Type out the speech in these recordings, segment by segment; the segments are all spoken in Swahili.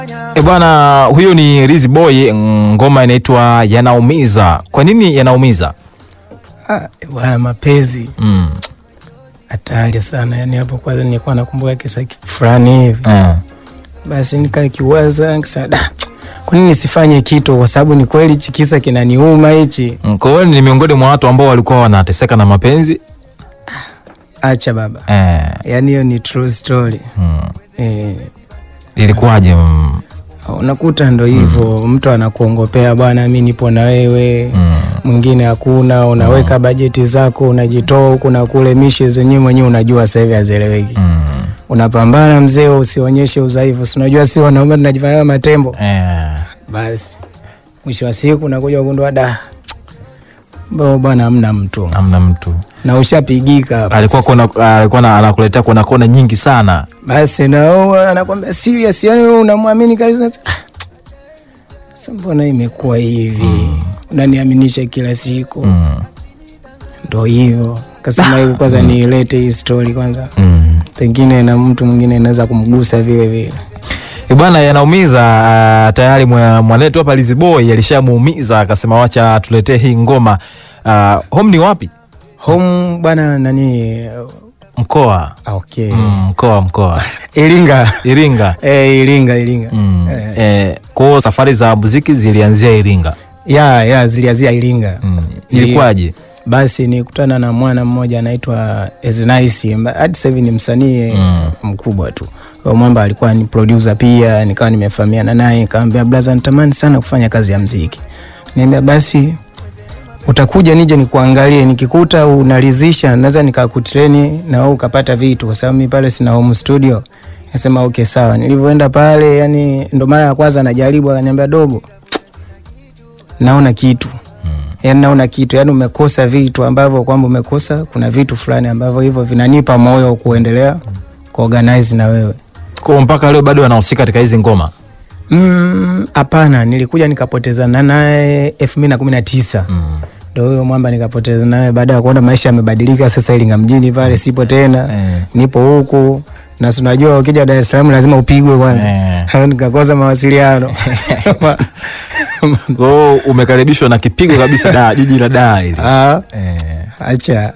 E bwana, huyo ni Riz Boy, ngoma inaitwa Yanaumiza. Kwa nini yanaumiza? Ah, bwana mapenzi Mm. hatari sana. Yani hapo kwanza nilikuwa nakumbuka kisa fulani hivi, Eh. basi nikaa kiwaza nikasema, da, kwa nini nisifanye kitu? Kwa sababu ni kweli hichi kisa kinaniuma hichi. Mm, Kwa hiyo ni miongoni mwa watu ambao walikuwa wanateseka na mapenzi. Acha baba, Eh. yani hiyo ni true story Mm. eh. Ilikuwaje? Mm. Unakuta ndo hivyo mtu anakuongopea bwana, mi nipo na wewe Mm. mwingine hakuna, unaweka bajeti zako, unajitoa huku na kule, mishe zenyewe mwenyewe unajua sasa hivi hazieleweki. Mm. Unapambana mzee, usionyeshe udhaifu, si unajua si wanaume tunajifanya matembo. Eh. Basi mwisho wa siku unakuja kugundua da bo bwana, hamna mtu Hamna mtu. na ushapigika hapa. Alikuwa kona, alikuwa na- anakuletea kona kona nyingi sana. Basi na wewe anakwambia serious, yani wewe unamwamini kabisa. Ah, Sasa mbona imekuwa hivi? Unaniaminisha kila siku Mm. ndo hivyo. Kasema hivi kwanza niilete hii story kwanza, Mm. pengine na mtu mwingine inaweza kumgusa vile vile. E bwana, yanaumiza. Uh, tayari mwa- mwanetu hapa Riz Boy alishamuumiza akasema wacha tuletee hii ngoma. Uh, home ni wapi? Home bwana nani? Mkoa. ah, Okay. Mm, mkoa mkoa. Iringa. Iringa. Eh, Iringa, Iringa. Mm. Eh. Eh, kwa hiyo safari za muziki zilianzia Iringa. Ya, ya zilianzia Iringa. Mm. Ilikuwaje? Basi nikutana na mwana mmoja anaitwa Eznice, hadi sasa hivi ni msanii Mm. mkubwa tu. Huyo mwamba alikuwa ni producer pia, nikawa nimefahamiana naye, nikamwambia brother, natamani sana kufanya kazi ya mziki. Niambia basi utakuja nije nikuangalie, nikikuta unaridhisha naweza nikakutreni na wewe ukapata vitu, kwa sababu mimi pale sina home studio. Nasema okay sawa. Nilivyoenda pale, yani ndo mara ya kwanza najaribu, akaniambia dogo, naona kitu yani naona kitu yani umekosa vitu ambavyo kwamba umekosa kuna vitu fulani ambavyo hivyo vinanipa moyo kuendelea kuorganize na wewe Kwa hiyo mpaka leo bado wanahusika katika hizi ngoma. Mm, hapana nilikuja nikapotezana naye elfu mbili na kumi na tisa Mm. ndo huyo mwamba nikapoteza naye baada ya kuona maisha yamebadilika sasa Iringa mjini pale sipo tena Eh. nipo huku na si unajua ukija Dar es Salaam lazima upigwe kwanza Eh. nikakosa mawasiliano Kwa hiyo umekaribishwa na kipigo kabisa da jiji la Dar hili. Ah, Eh. acha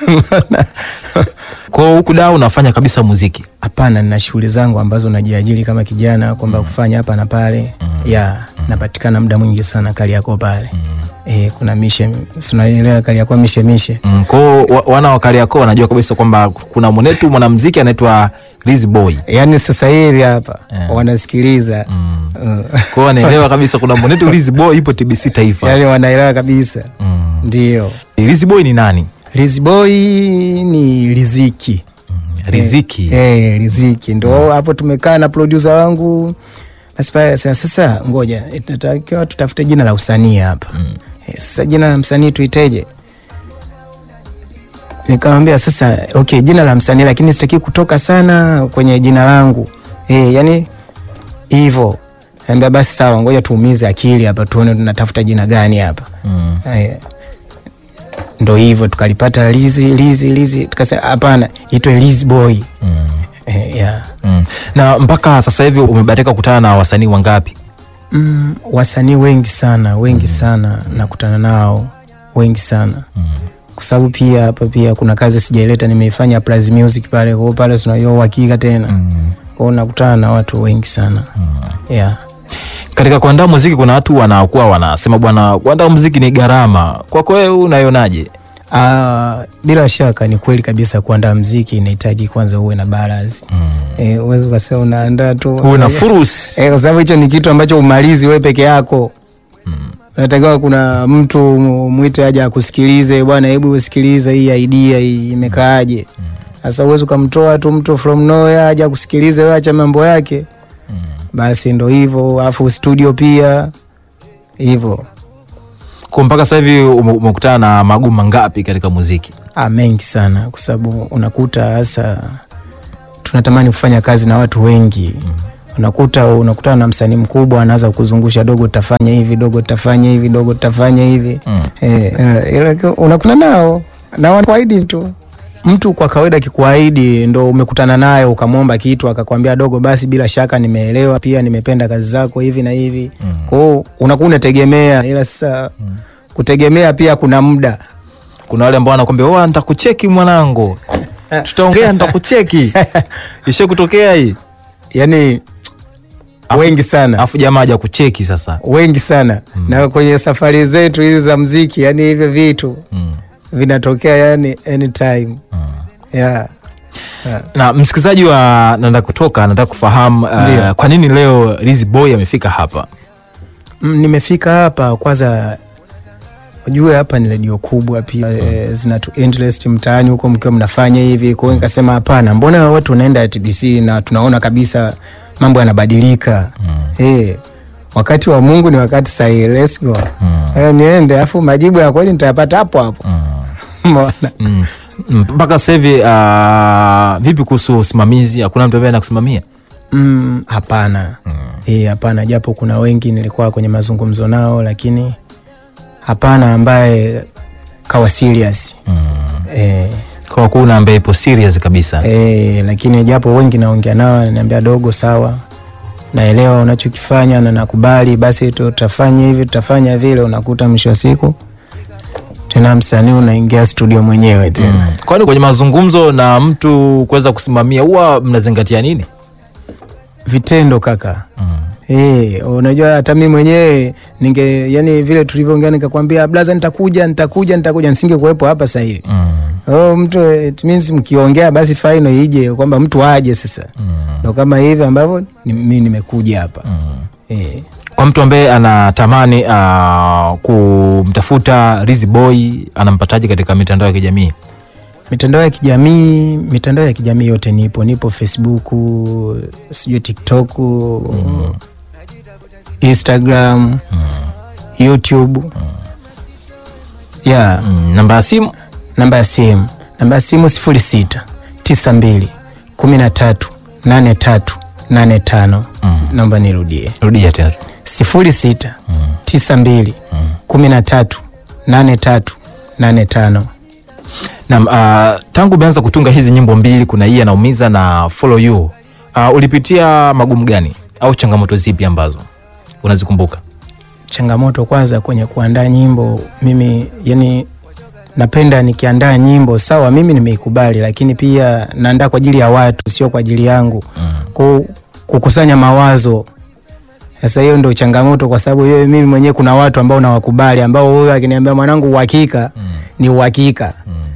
Kwa hiyo huku da unafanya kabisa muziki. Hapana, nina shughuli zangu ambazo najiajiri kama kijana kwamba kufanya hapa na pale ya napatikana muda mwingi sana Kariakoo pale eh, kuna mishe, si unaelewa Kariakoo mishe mishe Mm. Kwa hiyo wa- wana wa Kariakoo wanajua kabisa kwamba kuna mwanetu mwanamuziki anaitwa Riz Boy. yaani sasa hivi hapa Eh. wanasikiliza Mm. Mm. Kwa hiyo wanaelewa kabisa kuna mwanetu Riz Boy ipo TBC Taifa. yaani wanaelewa kabisa Mm. ndio. Riz Boy ni nani? Rizboy ni riziki Riziki. eh, riziki ndo hapo tumekaa na producer wangu basi pale sasa, sasa ngoja tunatakiwa tutafute jina la usanii hapa eh, sasa jina la msanii tuiteje nikamwambia sasa okay jina la msanii lakini sitaki kutoka sana kwenye jina langu eh, yani hivyo ambia basi sawa ngoja tuumize akili hapa tuone tunatafuta jina gani hapa Mm. Eh, ndo hivyo tukalipata lizi lizi lizi tukasema hapana itwe Liz boy Mm. eh, yeah. Mm. Na mpaka sasa hivi umebahatika kukutana na wasanii wangapi? mm, wasanii wengi sana wengi sana nakutana nao wengi sana Mm. kwa sababu pia hapa pia kuna kazi sijaileta nimeifanya Plus Music pale kwao pale tunajua uhakika tena Mm. kwao nakutana na watu wengi sana yeah. Katika kuandaa muziki kuna watu wanakuwa wanasema bwana, kuandaa muziki ni gharama. Kwako wewe unaionaje? Ah, bila shaka ni kweli kabisa kuandaa mziki inahitaji kwanza uwe na balance Mm. eh, uwezi ukasema unaandaa tu Uwe na furus. Eh, kwa sababu hicho ni kitu ambacho umalizi wewe peke yako. Unatakiwa kuna mtu mu- mwite aje akusikilize, bwana, hebu usikilize hii idea hii imekaaje. Sasa uwezi ukamtoa tu mtu from nowhere aje akusikilize, wewe acha mambo yake. Basi ndo hivyo, alafu studio pia hivyo. Kwa mpaka sasa hivi ume- umekutana na magumu mangapi katika muziki? Ah, mengi sana kwa sababu unakuta hasa tunatamani kufanya kazi na watu wengi unakuta unakutana na msanii mkubwa anaanza kuzungusha dogo tutafanya hivi dogo tutafanya hivi dogo tutafanya hivi Mm. eh, eh, ila unakutana nao na wanakuahidi tu mtu kwa kawaida akikuahidi ndo umekutana naye ukamwomba kitu akakwambia dogo, basi bila shaka nimeelewa, pia nimependa kazi zako hivi na hivi mm. kwao unakuwa unategemea, ila sasa mm. kutegemea pia kuna muda kuna wale ambao wanakwambia "Oa, nitakucheki mwanangu tutaongea nitakucheki ishe kutokea hii yani Afu- wengi sana alafu jamaa haja kucheki sasa wengi sana na kwenye safari zetu hizi za mziki, yani hivyo vitu mm. vinatokea yani anytime yeah. Yeah. na msikilizaji wa nanda kutoka anataka kufahamu uh, Ndio. kwa nini leo Lizzy Boy amefika hapa Mm, nimefika hapa kwanza, ujue hapa ni redio kubwa pia mm. zinatu interest mtaani huko mkiwa mnafanya hivi, kwa hiyo nikasema hapana, mbona watu wanaenda TBC na tunaona kabisa mambo yanabadilika mm. eh wakati wa Mungu ni wakati sahihi, let's go Mm. eh, niende, afu majibu ya kweli nitayapata hapo hapo Umeona? Mm. Mm, mpaka sasa hivi uh, vipi kuhusu usimamizi hakuna mtu ambaye anakusimamia Mm, hapana Eh, hapana, japo kuna wengi nilikuwa kwenye mazungumzo nao, lakini hapana ambaye kawa serious eh, kwa kuna ambaye ipo serious kabisa eh, lakini japo wengi naongea nao ananiambia dogo, sawa, naelewa unachokifanya na nakubali, basi tutafanya hivi tutafanya vile. Unakuta mwisho wa siku tena msanii unaingia studio mwenyewe tena Mm. kwani kwenye mazungumzo na mtu kuweza kusimamia huwa mnazingatia nini vitendo kaka. Eh, unajua hata mimi mwenyewe ninge yani vile tulivyoongea nikakwambia blaza nitakuja nitakuja nitakuja nisinge kuwepo hapa sasa hivi. Oh, mtu it means mkiongea basi final ije kwamba mtu aje sasa. Ndio kama hivi ambavyo ni- mimi nimekuja hapa. Eh. kwa mtu ambaye anatamani uh, kumtafuta Lizzy Boy anampataje katika mitandao ya kijamii Mitandao ya kijamii, mitandao ya kijamii yote nipo, nipo Facebook, sijui TikTok, Instagram, YouTube. Yeah. mm. namba ya simu namba ya simu namba ya simu sifuri sita tisa mbili kumi na tatu nane tatu nane tano naomba nirudie rudia tena sifuri sita tisa mbili kumi na tatu nane tatu nane tano Naam, uh, tangu umeanza kutunga hizi nyimbo mbili, kuna hii anaumiza na follow you, uh, ulipitia magumu gani au changamoto zipi ambazo unazikumbuka? changamoto kwanza kwenye kuandaa nyimbo mimi yani napenda nikiandaa nyimbo sawa mimi nimeikubali lakini pia naandaa kwa ajili ya watu sio kwa ajili yangu Ku, kukusanya mawazo sasa hiyo ndio changamoto kwa sababu hiyo mimi mwenyewe kuna watu ambao nawakubali ambao huyo akiniambia mwanangu uhakika ni uhakika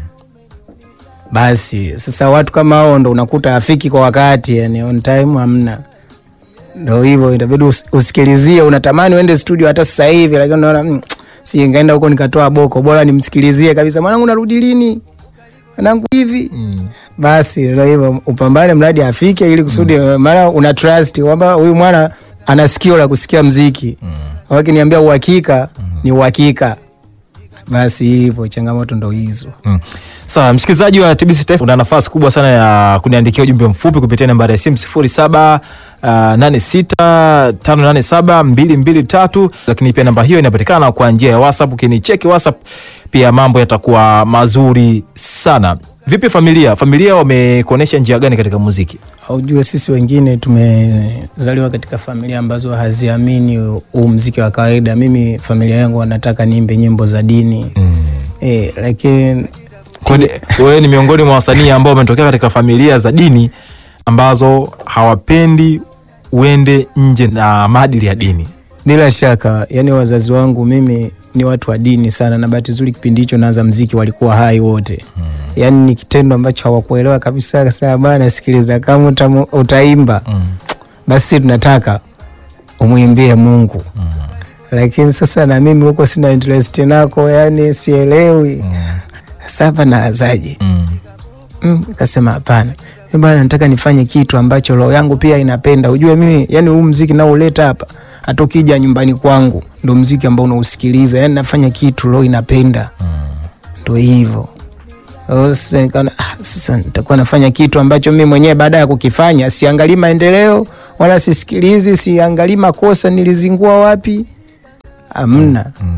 basi sasa watu kama hao ndo unakuta afiki kwa wakati yani on time hamna ndo hivyo itabidi us- usikilizie unatamani uende studio hata sasa hivi lakini unaona mm, si ngaenda huko nikatoa boko bora nimsikilizie kabisa mwanangu narudi lini mwanangu hivi basi ndo hivyo upambane mradi afike ili kusudi maana una trust kwamba huyu mwana ana sikio la kusikia mziki wakiniambia uhakika ni uhakika basi hivyo changamoto ndo hizo Mm. Sawa, msikilizaji wa TBC Taifa, una nafasi kubwa sana ya kuniandikia ujumbe mfupi kupitia nambari ya simu sifuri saba nane sita tano nane saba mbili mbili tatu, lakini pia namba hiyo inapatikana kwa njia ya WhatsApp. Ukinicheki WhatsApp pia mambo yatakuwa mazuri sana. Vipi familia? Familia wamekuonesha njia gani katika muziki? Ujue sisi wengine tumezaliwa katika familia ambazo haziamini huu mziki wa kawaida. Mimi familia yangu wanataka niimbe nyimbo za dini eh, lakini Kwani wewe ni miongoni mwa wasanii ambao wametokea katika familia za dini ambazo hawapendi uende nje na maadili ya dini? bila shaka, yani wazazi wangu mimi ni watu wa dini sana, na bahati nzuri kipindi hicho naanza mziki walikuwa hai wote mm. Yani ni kitendo ambacho hawakuelewa kabisa. Sasa bana, sikiliza, kama utamu- utaimba Mm. basi tunataka umwimbie Mungu mm. Lakini sasa na mimi huko sina interest nako, yani sielewi mm. Sasa hapa naazaje? Mm. Mm, kasema hapana, mimi bwana, nataka nifanye kitu ambacho roho yangu pia inapenda. Ujue mimi yani huu mziki nauleta hapa, hata ukija nyumbani kwangu ndo mziki ambao unausikiliza, yani nafanya kitu roho inapenda, ndo hivyo. Oh, Sasa nikaona ah, sasa nitakuwa nafanya kitu ambacho mimi mwenyewe baada ya kukifanya siangalii maendeleo wala sisikilizi, siangalii makosa nilizingua wapi, amna.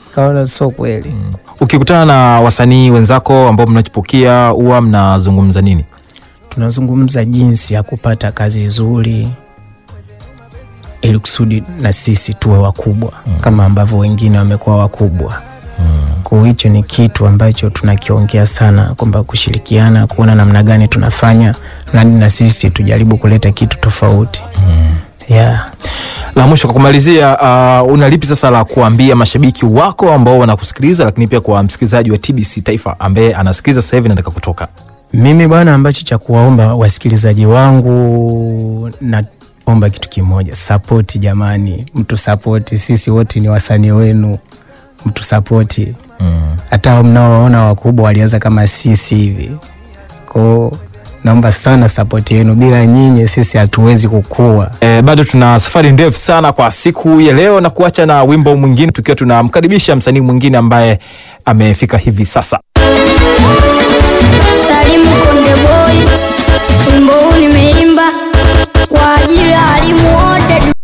kaona sio kweli. Ukikutana na wasanii wenzako ambao mnachipukia huwa mnazungumza nini? Tunazungumza jinsi ya kupata kazi nzuri ili kusudi na sisi tuwe wakubwa kama ambavyo wengine wamekuwa wakubwa. Kwa hiyo hicho ni kitu ambacho tunakiongea sana, kwamba kushirikiana, kuona namna gani tunafanya nani na sisi tujaribu kuleta kitu tofauti. Yeah. La mwisho kwa kumalizia, uh, una lipi sasa la kuambia mashabiki wako ambao wanakusikiliza, lakini pia kwa msikilizaji wa TBC Taifa ambaye anasikiliza sasa hivi nataka kutoka? Mimi bwana, ambacho cha kuwaomba wasikilizaji wangu, naomba kitu kimoja, sapoti jamani, mtu sapoti. Sisi wote ni wasanii wenu, mtu sapoti. Hata hao mnaoona wakubwa walianza kama sisi hivi, kwao naomba sana sapoti yenu. Bila nyinyi sisi hatuwezi kukua. E, bado tuna safari ndefu sana kwa siku ya leo na kuacha na wimbo mwingine tukiwa tunamkaribisha msanii mwingine ambaye amefika hivi sasa. Salimu Konde Boy, wimbo huu nimeimba kwa ajili ya walimu wote